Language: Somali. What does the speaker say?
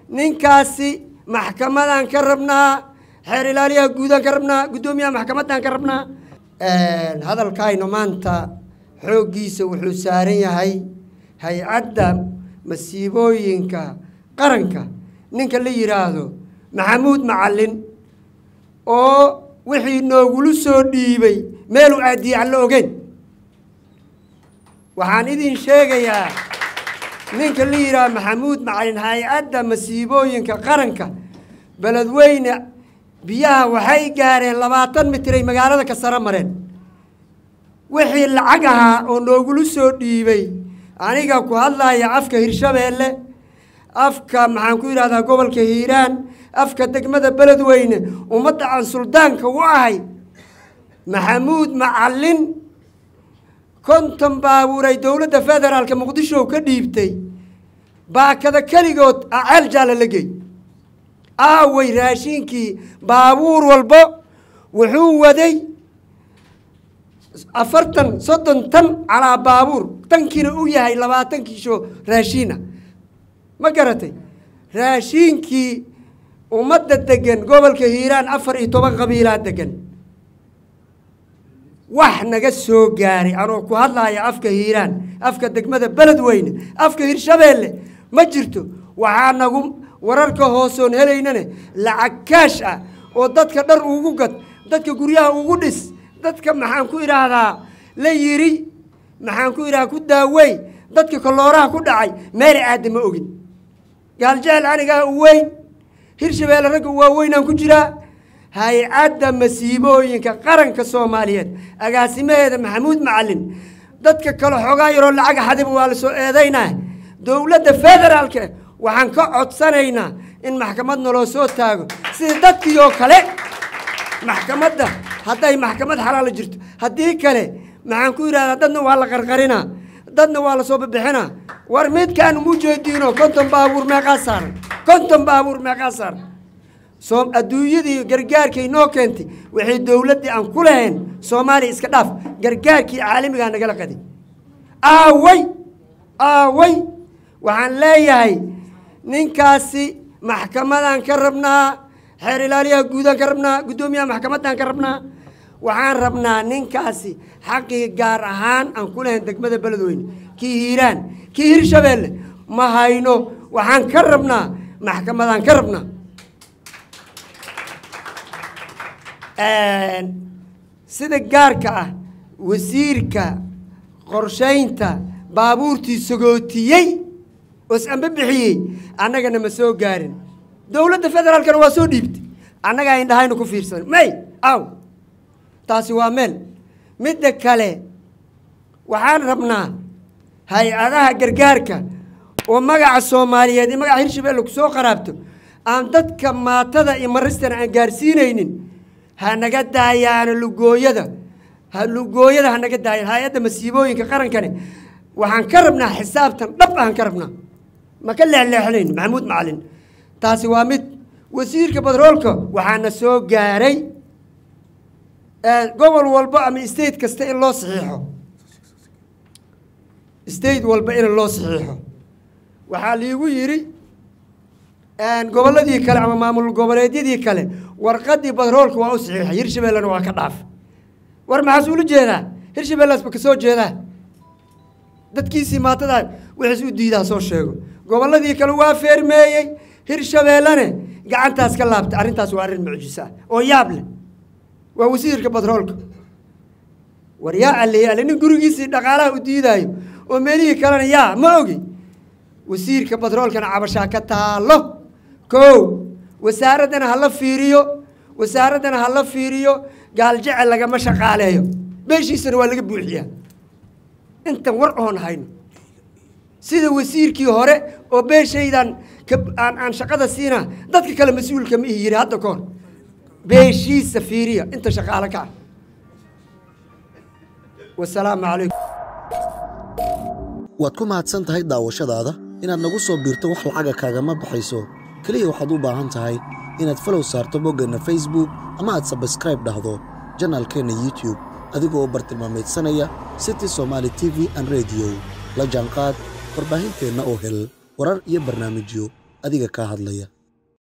ninkaasi maxkamadaan ka rabnaa xeer ilaaliyaha guudaan ka rabnaa guddoomiyaha maxkamaddaan ka rabnaa hadalkaynu maanta xooggiisa wuxuu saaran yahay hay-adda masiibooyinka qaranka ninka la yidhaahdo maxamuud macallin oo wixii noogulu soo dhiibay meeluu aadiyey aan la ogeyn waxaan idin sheegayaa ninka la yidhaahdo maxamuud macallin hay-adda masiibooyinka qaranka beledweyne biyaha waxay gaareen labaatan mitray magaalada ka saro mareen wixii lacag ahaa oo noogulu soo dhiibay aniga ku hadlaya afka hirshabeelle afka maxaan ku yidhahdaa gobolka hiiraan afka degmada beledweyne ummadda aan suldaanka u ahay maxamuud macallin konton baabuuray dowladda federaalka muqdisho ka dhiibtay baakada keligood aceel jaalla la gey aaway raashinkii baabuur walbo wuxuu waday afartan soddon tan calaa baabuur tankiina u yahay labaatan kiisho raashiina ma garatay raashiinkii ummadda degan gobolka hiiraan afar iyo toban qabiilaa degan wax naga soo gaaray anoo ku hadlaya afka hiiraan afka degmada beledweyne afka hirshabeelle ma jirto waxaa nagu wararka hoosoon helaynane lacag kaash ah oo dadka dhar ugu gad dadka guryaha ugu dhis dadka maxaan ku idhaahdaa la yiri maxaan ku idhahdaa ku daawey dadka kolooraha ku dhacay meela aada ma ogin gaaljecel anigaa u weyn hirshabeelle ragga waaweynaan ku jiraa hay-adda masiibooyinka qaranka soomaaliyeed agaasimaheeda maxamuud macallin dadka kale xoogaa yaroo lacaga xadiba waa la soo eedaynaa dowladda federaalka waxaan ka codsanaynaa in maxkamad naloo soo taago sida dadkii oo kale maxkamadda hadday maxkamad xalaala jirto haddii kale maxaan ku yidhahdaa dadna waa la qarqarinaa dadna waa la soo bixinaa war midkaan mu jeediino konton baabuur meeqaa saaran konton baabuur meeqaa saaran soo adduunyadii gargaarkay noo keentay waxay dowladdii aan ku lahayn soomaaliya iska dhaaf gargaarkii caalamigaa nagala qaday aaway aaway waxaan leeyahay ninkaasi maxkamadaan ka rabnaa xeer ilaaliyaha guudaan ka rabnaa guddoomiyaha maxkamaddaan ka rabnaa waxaan rabnaa ninkaasi xaqii gaar ahaan aan ku lahayn degmada beledweyne kii hiiraan kii hirshabeelle ma hayno waxaan ka rabnaa maxkamadaan ka rabnaa sida gaarka ah wasiirka qorshaynta baabuurtii sagootiyey oos amba bixiyey annagana ma soo gaarin dowladda federaalkana waa soo dhiibtay annagaa indhahayna ku fiirsan may aw taasi waa meel midda kale waxaan rabnaa hay-adaha gargaarka oo magaca soomaaliyeed iyo magaca hirshabeelle ku soo qaraabto aan dadka maatada iyo maristana aan gaarsiinaynin ha naga daayaano lugooyada ha lugooyada ha naga daayaan hay-adda masiibooyinka qarankane waxaan ka rabnaa xisaabtan dhab aan ka rabnaa ma ka leexleexnayn maxamuud macalin taasi waa mid wasiirka badroolka waxaana soo gaaray gobol walba ama state kasta in loo saxiixo state walba in loo saxiixo waxaa liigu yidhi gobolladii kale ama maamul goboleedyadii kale warqadii badroolka waa u saxiixay hirshabeellena waa ka dhaaf war maxaas ula jeedaa hirshabeellaasba ka soo jeedaa dadkiisii maatadaa wixiis u diidaa soo sheego gobolladii kale waa feermeeyey hirshabeellene gacantaas ka laabtay arrintaas waa arrin mucjiso ah oo yaab leh waa wasiirka badroolka war yaa alle alle nin gurigiisii dhaqaalaha u diidaayo oo meelihii kalena yaa ma ogi wasiirka badroolkana cabashaa ka taalo kow wasaaraddana hala fiiriyo wasaaraddana hala fiiriyo gaaljecel lagama shaqaaleeyo beeshiisana waa laga buuxiyaa intan war oon hayno sida wasiirkii hore oo beeshaydan aan aan shaqada siinaa dadka kale mas-uulka ma ihi yidhi hadda ka hor beeshiisa fiiriya inta shaqaale ka ah wasalaamu calaykum waad ku mahadsan tahay daawashadaada inaad nagu soo biirto wax lacaga kaagama baxayso keliya waxaad u baahan tahay inaad falow saarto boggeenna facebook ama aad sabskraib dhahdo janaalkeenna youtube adigoo bartilmaameedsanaya city somaali t v an rediyo la jaanqaad warbaahinteenna oo hel warar iyo barnaamijyo adiga kaa hadlaya